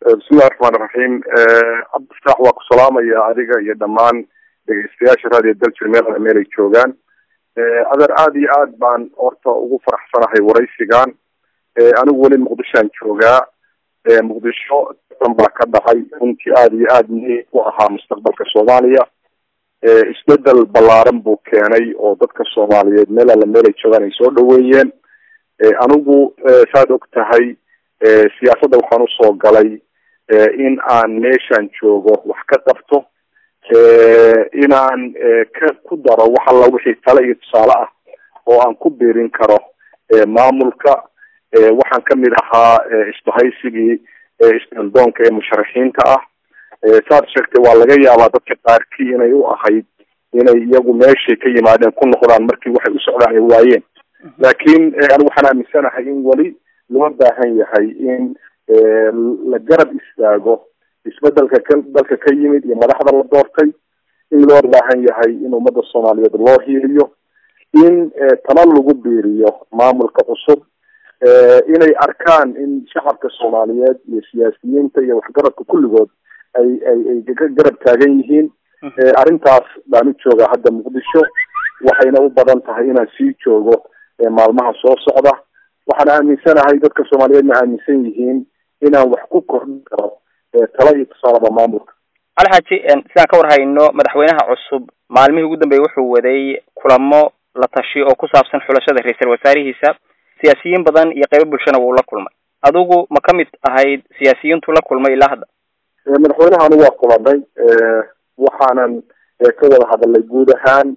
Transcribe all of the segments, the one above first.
bismillahi raxmaan iraxiim cabdifataax waa ku salaamaya adiga iyo dhammaan dhegeystayaasha raadiyo daljir meel meel ay joogaan adeer aada iyo aad baan horta ugu faraxsanahay waraysigan anigu weli muqdishoan joogaa muqdisho tan baa ka dhacay runtii aada iyo aada muhiim u ahaa mustaqbalka soomaaliya isbedel ballaaran buu keenay oo dadka soomaaliyeed meel alla meel ay joogaan ay soo dhaweeyeen anigu saad og tahay siyaasadda waxaan usoo galay in aan meeshaan joogo wax ka qabto inaan ka ku daro wax alla wixii tale iyo tusaale ah oo aan ku biirin karo maamulka waxaan kamid ahaa isbahaysigii isbeldoonka ee musharaxiinta ah saad sheegtay waa laga yaabaa dadka qaarkii inay u ahayd inay iyagu meeshay ka yimaadeen ku noqdaan markii waxay u socdaan ay waayeen laakiin anigu waxaan aaminsanahay in weli loo baahan yahay in la garab istaago isbedelka ka dalka ka yimid iyo madaxda la doortay in loo baahan yahay in ummada soomaaliyeed loo hiiliyo in tala lagu biiriyo maamulka cusub inay arkaan in shacabka soomaaliyeed iyo siyaasiyiinta iyo waxgaradka kulligood ay ay ay ka garab taagan yihiin arrintaas baan u joogaa hadda muqdisho waxayna u badan tahay inaan sii joogo maalmaha soo socda waxaan aaminsanahay dadka soomaaliyeedna aaminsan yihiin inaan wax ku kordhin karo tala iyo tusaalaba maamulka alxaaji sidaan ka war hayno madaxweynaha cusub maalmihii ugu dambeeyey wuxuu waday kulamo la tashi oo ku saabsan xulashada ra-iisal wasaarihiisa siyaasiyiin badan iyo qaybo bulshana wuu la kulmay adigu ma ka mid ahayd siyaasiyiintu la kulmay ilaa hadda madaxweynaha anigu waa kulanay waxaanan ka wada hadalnay guud ahaan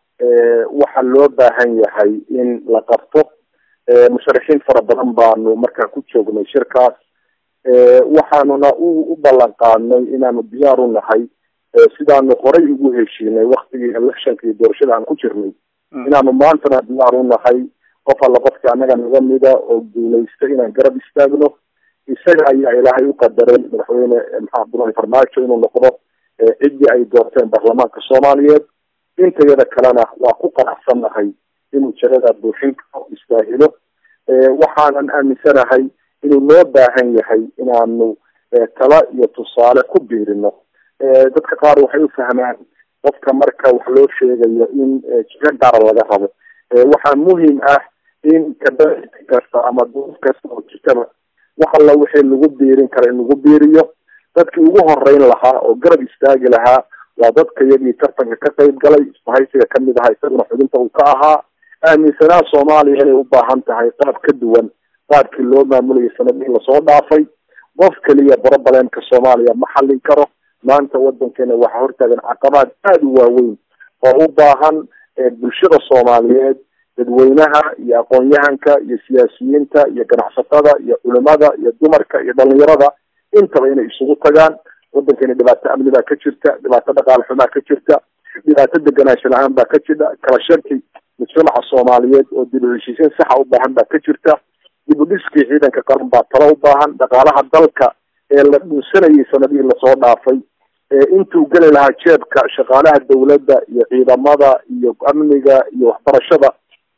waxa loo baahan yahay in la qabto musharaxiin fara badan baanu markaa ku joognay shirkaas waxaanuna u u ballan qaadnay inaanu diyaar u nahay sidaanu horay ugu heshiinay waktigii electionka iyo doorashada aan ku jirnay inaanu maantana diyaar u nahay qof alla qofka annaga naga mida oo guulaysta inaan garab istaagno isaga ayaa ilaahay u qadaray madaxweyne maxaa abdullahi farmaajo inuu noqdo ciddii ay doorteen baarlamaanka soomaaliyeed intayada kalena waa ku qanacsannahay inuu jagada buuxin karo istaahilo waxaanan aaminsanahay inuu loo baahan yahay inaanu tala iyo tusaale ku biirino dadka qaar waxay u fahmaan qofka marka wax loo sheegayo in jigo gaara laga rabo waxaa muhiim ah in kabaaiti kasta ama duuf kasta oo jirtaba wax alla wixii lagu biirin kara in lagu biiriyo dadkii ugu horeyn lahaa oo garab istaagi lahaa waa dadka iyagii tartanka ka qayb galay isbahaysiga kamid ahaa isaguna xubinta uu ka ahaa aaminsanaa soomaaliya inay u baahan tahay qaab ka duwan qaabkii loo maamulayay sanadihii lasoo dhaafay qof keliya brobalemka soomaaliya ma xallin karo maanta wadankeena waxaa hortaagan caqabaad aada u waaweyn oo u baahan bulshada soomaaliyeed dadweynaha iyo aqoon-yahanka iyo siyaasiyiinta iyo ganacsatada iyo culimada iyo dumarka iyo dhalinyarada intaba inay isugu tagaan wadankeena dhibaato amni baa ka jirta dhibaato dhaqaale xumaa ka jirta dhibaato deganaansho la-aan baa ka jirta kala shaki mujtamaca soomaaliyeed oo dib u heshiisiin saxa u baahan baa ka jirta dib u dhiskii ciidanka qaran baa talo u baahan dhaqaalaha dalka ee la dhuunsanayay sanadihii lasoo dhaafay intuu geli lahaa jeebka shaqaalaha dawladda iyo ciidamada iyo amniga iyo waxbarashada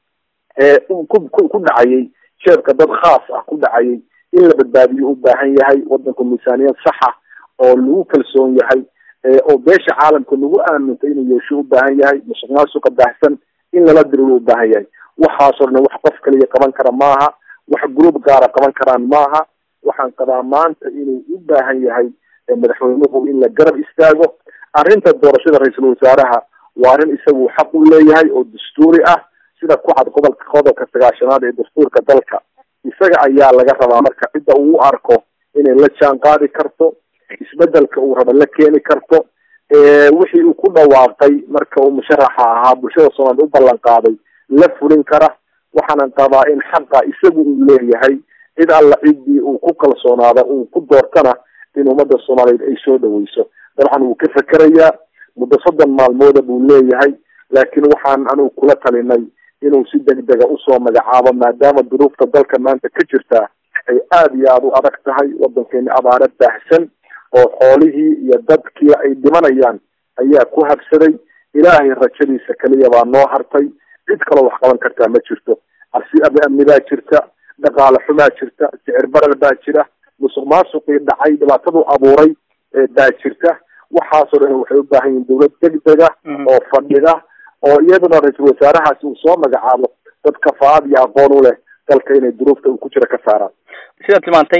ee ku ku dhacayay jeebka dad khaas ah ku dhacayay in la badbaadiyo u baahan yahay wadanku miisaaniyad saxa oo lagu kalsoon yahay oo beesha caalamka lagu aamintay inuu yeesho u baahan yahay musuq maasuqa baahsan in lala diriro u baahan yahay waxaasoo dhan wax qof kaliya qaban kara maaha wax group gaara qaban karaan maaha waxaan qabaa maanta inuu u baahan yahay madaxweynuhu in la garab istaago arrinta doorashada ra-iisul wasaaraha waa arrin isagu xaq u leeyahay oo dastuuri ah sida ku cad qodolka qodobka sagaashanaad ee dastuurka dalka isaga ayaa laga rabaa marka cidda uu u arko inay la jaan qaadi karto isbedelka uu raba la keeni karto wixii uu ku dhawaaqay marka uu musharaxa ahaa bulshada soomaaliyed u ballan qaaday la fulin kara waxaanan qabaa in xaqa isagu uu leeyahay cid alla ciddii uu ku kalsoonaada uu ku doortana in ummadda soomaaliyeed ay soo dhaweyso dabcan wuu ka fekerayaa muddo soddon maalmooda buu leeyahay laakiin waxaan anugu kula talinay inuu si degdega usoo magacaabo maadaama duruufta dalka maanta ka jirta ay aada iyo aada u adag tahay wadankeeni abaare baahsan oo xoolihii iyo dadkii ay dhimanayaan ayaa ku habsaday ilaahay rajadiisa keliya baa noo hartay cid kaloo wax qaban kartaa ma jirto arsi amni baa jirta dhaqaale xumaa jirta sicir barar baa jira musuq maasuqii dhacay dhibaatadu abuuray baa jirta waxaasoo dhan waxay u baahan yihin dawlad degdega oo fadhida oo iyaduna ra-iisul wasaarahaasi uu soo magacaabo dad kafaad iyo aqoon u leh dalka inay duruufta uu ku jira ka saaraan sidaad tilmaantay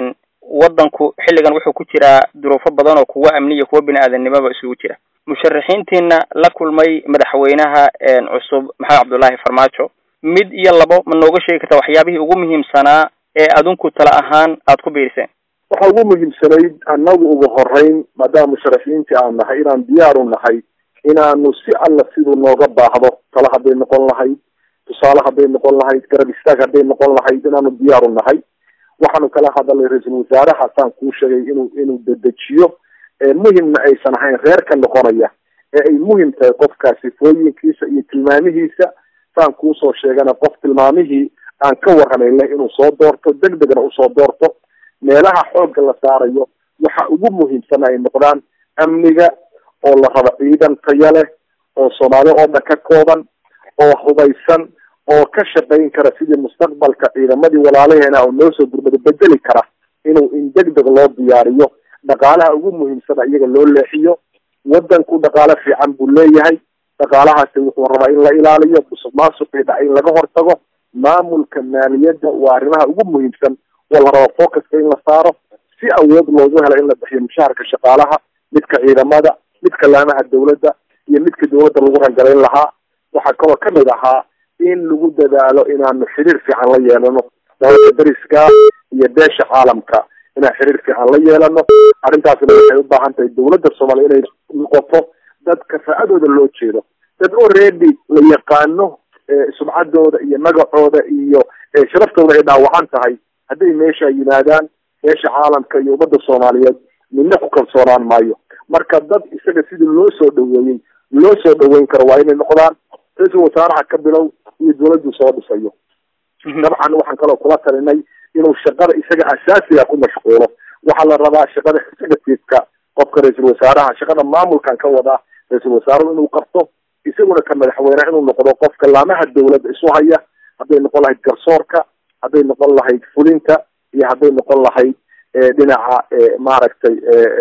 waddanku xilligan wuxuu ku jiraa duruufo badan oo kuwa amniya kuwa bini aadamnimoba isugu jira musharaxiintiina la kulmay madaxweynaha cusub maxamed cabdullaahi farmaajo mid iyo labo ma nooga sheegi kartaa waxyaabihii ugu muhiimsanaa ee adinku tala ahaan aada ku biiriseen waxaa ugu muhiimsanayd annagu ugu horeyn maadaama musharaxiintii aan nahay inaan diyaaru nahay inaanu si alla siduu nooga baahdo tala hadday noqon lahayd tusaale hadday noqon lahayd garab istaag hadday noqon lahayd inaanu diyaaru nahay waxaanu kala hadalnay ra-iisul wasaaraha saan kuu sheegay inuu inuu dedejiyo muhimna aysan ahayn reerka noqonaya ee ay muhim tahay qofkaa sifooyinkiisa iyo tilmaamihiisa saan kuusoo sheegana qof tilmaamihii aan ka warramay leh inuu soo doorto deg degna usoo doorto meelaha xoogga la saarayo waxa ugu muhiimsan ay noqdaan amniga oo la rabo ciidan taya leh oo soomaali oo dhan ka kooban oo hubaysan oo ka shaqayn kara sidii mustaqbalka ciidamadii walaalaheena oo noo soo gurmada bedeli kara inuu in deg deg loo diyaariyo dhaqaalaha ugu muhiimsana iyaga loo leexiyo waddanku dhaqaale fiican buu leeyahay dhaqaalahaasi wuxuu rabaa in la ilaaliyo musuq maasuqii dhacay in laga hortago maamulka maaliyadda waa arrimaha ugu muhiimsan oo la rabo focuska in la saaro si awood loogu helo in la bixiyo mushaharka shaqaalaha midka ciidamada midka laamaha dawladda iyo midka dawladda lagu rangalayn lahaa waxaa kaloo kamid ahaa in lagu dadaalo inaanu xiriir fiican la yeelano dalalka dariska iyo beesha caalamka inaan xiriir fiican la yeelano arrintaasna waxay u baahan tahay dawladda soomaaliya inay noqoto dad kafaa'adooda loo jeedo dad already la yaqaano sumcaddooda iyo magacooda iyo sharaftooda ay dhaawacan tahay hadday meesha yimaadaan beesha caalamka iyo ummadda soomaaliyeed midna ku kalsoonaan maayo marka dad isaga sidii loo soo dhaweeyey loo soo dhaweyn karo waa inay noqdaan ra-iisul wasaaraha ka bilow iyo dawladdu soo dhisayo dabcan waxaan kaloo kula talinay inuu shaqada isaga asaasiga ku mashquulo waxaa la rabaa shaqada executiveka qofka ra-iisul wasaaraha shaqada maamulkan ka wadaa ra-iisul wasaaruhu inuu qabto isaguna ka madaxweyneha inuu noqdo qofka laamaha dawladda isu haya hadday noqon lahayd garsoorka hadday noqon lahayd fulinta iyo hadday noqon lahayd dhinaca maaragtay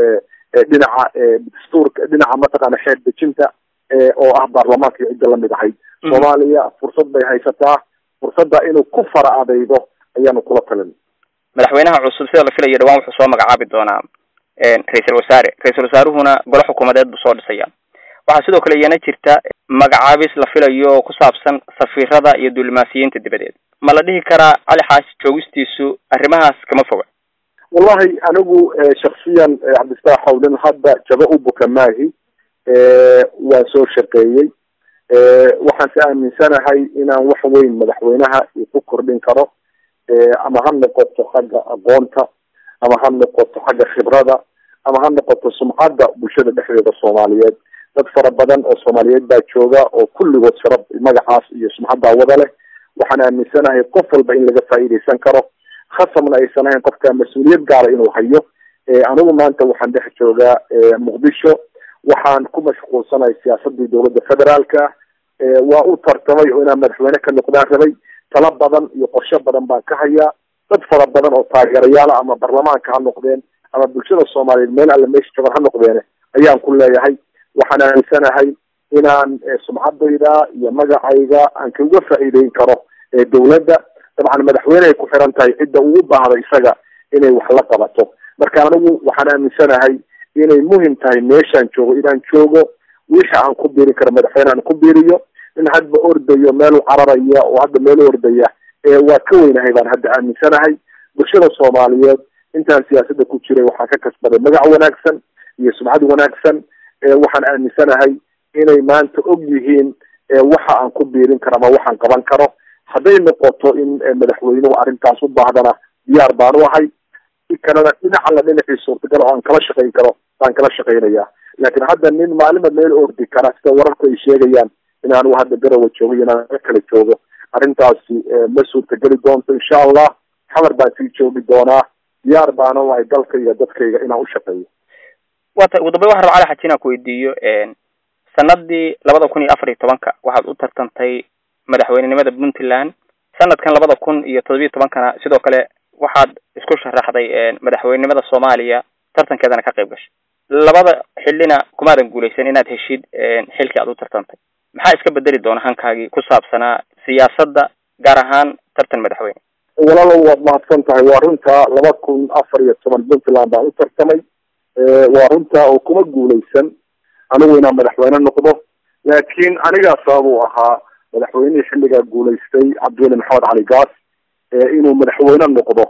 dhinaca dastuurka dhinaca mataqaana xeer dejinta oo ah baarlamaanka iyo cidda lamid ahayd soomaaliya fursad bay haysataa fursadda inuu ku fara adaydo ayaanu kula talin madaxweynaha cusub sida la filayo dhawaan wuxuu soo magacaabi doonaa ra-iisul wasaare ra-iisul wasaaruhuna golo xukuumadeed buu soo dhisaya waxaa sidoo kale iyana jirta magacaabis la filayo oo ku saabsan safiirada iyo duulimaasiyiinta dibadeed ma la dhihi karaa cali xaashi joogistiisu arrimahaas kama foga wallahi anigu shaksiyan cabdifataax hawlin hadda jaba u buka maahi waan soo shaqeeyey waxaan si aaminsanahay inaan wax weyn madaxweynaha ku kordhin karo ama ha noqoto xagga aqoonta ama ha noqoto xagga khibrada ama ha noqoto sumcadda bulshada dhexdeeda soomaaliyeed dad fara badan oo soomaaliyeed baa jooga oo kulligood sharaf magacaas iyo sumcaddaa wada leh waxaan aaminsanahay qof walba in laga faa'iidaysan karo khasamna aysan ahayn qofka mas-uuliyad gaala inuu hayo anigu maanta waxaan dhex joogaa muqdisho waxaan ku mashquulsanahay siyaasadii dowladda federaalka waa u tartamay oo inaan madaxweyne ka noqdaan rabay talo badan iyo qorshe badan baan ka hayaa dad fara badan oo taageerayaala ama baarlamaanka ha noqdeen ama bulshada soomaaliyeed meel alle meesha joogan ha noqdeene ayaan ku leeyahay waxaan aaminsanahay inaan sumcadayda iyo magacayga aan kaga faa'iideyn karo dawladda dabcan madaxweyne ay ku xiran tahay cidda uu baahdo isaga inay wax la qabato marka anigu waxaan aaminsanahay inay muhim tahay meeshaan joogo inaan joogo wixii aan ku biirin karo madaxweyne aan ku biiriyo in hadba ordayo meel u cararaya oo hadda meel u ordaya waa ka weynahay baan hadda aaminsanahay bulshada soomaaliyeed intaan siyaasadda ku jiray waxaan ka kasbaday magac wanaagsan iyo sumcad wanaagsan waxaan aaminsanahay inay maanta og yihiin waxa aan ku biirin karo ama waxaan qaban karo hadday noqoto in madaxweynuhu arrintaas u baahdana diyaar baan u ahay kalena dhinac alla dhinacii suurtagal oo aan kala shaqayn karo baan kala shaqaynaya laakiin hadda nin maalinba meel ordi kara sida wararku ay sheegayaan in anigu hadda garawa joogo iyo inaan kala joogo arrintaasi ma suurtageli doonto insha allah xamar baan sii joogi doonaa diyaar baana u ahay dalkayga dadkayga inaan u shaqeeyo wata ugu dambey waxaan raba cali xaji inaan kuweydiiyo sanadii labada kun iyo afar iyo tobanka waxaad u tartantay madaxweynenimada puntland sanadkan labada kun iyo todobiyo tobankana sidoo kale waxaad isku sharaxday madaxweynenimada soomaaliya tartankeedana ka qayb gashay labada xillina kumaadan guuleysan inaad heshid xilkii aad u tartantay maxaa iska bedeli doona hankaagii ku saabsanaa siyaasadda gaar ahaan tartan madaxweyne walaalow waad mahadsan tahay waa runta laba kun afar iyo toban puntland baan u tartamay waa runta oo kuma guuleysan anigu inaan madaxweyne noqdo laakiin anigaa sabab u ahaa madaxweynihii xilligaa guulaystay cabdiweli maxamed cali gaas inuu madaxweyne noqdo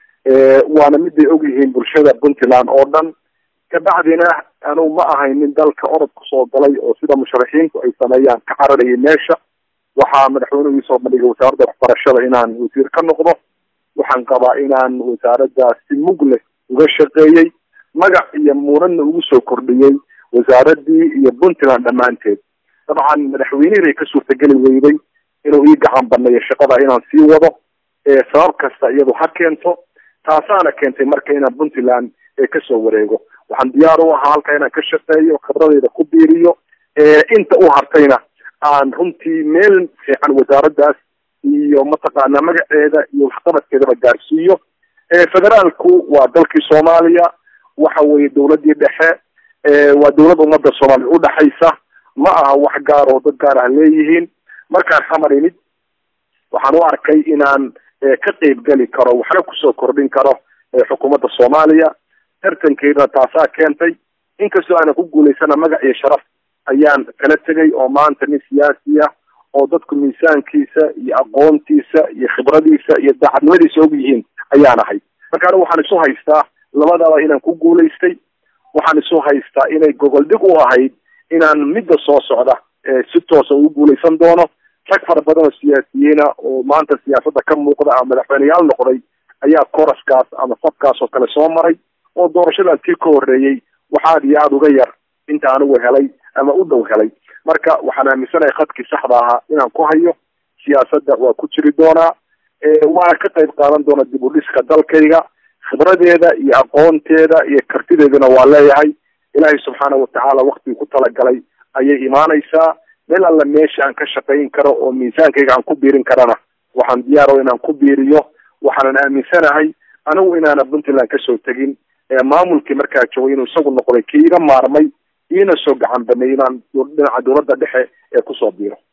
waana miday ogyihiin bulshada puntland oo dhan kabacdina anugu ma ahayn nin dalka orod kusoo galay oo sida musharaxiintu ay sameeyaan ka cararayay meesha waxaa madaxweynuhu iisoo bandhigay wasaaradda waxbarashada inaan wasiir ka noqdo waxaan qabaa inaan wasaaraddaas si mug leh uga shaqeeyey magac iyo muranna ugu soo kordhiyey wasaaradii iyo puntland dhammaanteed dabcan madaxweynihii bay ka suurtageli weyday inuu ii gacan baneeyo shaqada inaan sii wado sabab kasta iyadu ha keento taasaana keentay marka inaan puntland kasoo wareego waxaan diyaar u ahaa halka inaan ka shaqeeyo khibradeyda ku biiriyo inta u hartayna aan runtii meel fiican wasaaraddaas iyo mataqaanaa magaceeda iyo waxqabadkeedaba gaarsiiyo federaalku waa dalkii soomaaliya waxa weeye dawladdii dhexe waa dawlad ummadda soomaaliya udhexaysa ma aha wax gaar oo dad gaar ah leeyihiin markaan xamar imid waxaan u arkay inaan ka qeyb geli karo waxna kusoo kordhin karo xukuumadda soomaaliya tartankeedana taasaa keentay inkastoo aanan ku guulaysana magac iyo sharaf ayaan kala tegay oo maanta nin siyaasi ah oo dadku miisaankiisa iyo aqoontiisa iyo khibradiisa iyo daacadnimadiisa og yihiin ayaan ahay marka anigu waxaan isu haystaa labadaba inaan ku guulaystay waxaan isu haystaa inay gogol dhig u ahayd inaan midda soo socda si toosa ugu guulaysan doono rag fara badan oo siyaasiyiina oo maanta siyaasadda ka muuqda ama madaxweyneyaal noqday ayaa koraskaas ama safkaas oo kale soo maray oo doorashadan tii ka horreeyey wax aada iyo aada uga yar inta anigu helay ama u dhow helay marka waxaan aaminsanahay khadkii saxda ahaa inaan ku hayo siyaasadda waa ku jiri doonaa waana ka qayb qaadan doona dib u dhiska dalkayga khibradeeda iyo aqoonteeda iyo kartideedana waa leeyahay ilaahay subxaana watacaala waktigii ku talagalay ayay imaanaysaa meel alla meesha aan ka shaqayn karo oo miisaankayga aan ku biirin karana waxaan diyaaro inaan ku biiriyo waxaanan aaminsanahay anigu inaana puntland kasoo tegin maamulkii markaa joogay inuu isagu noqday kii iga maarmay iina soo gacan baneey inaan dhinaca dawladda dhexe ee kusoo biiro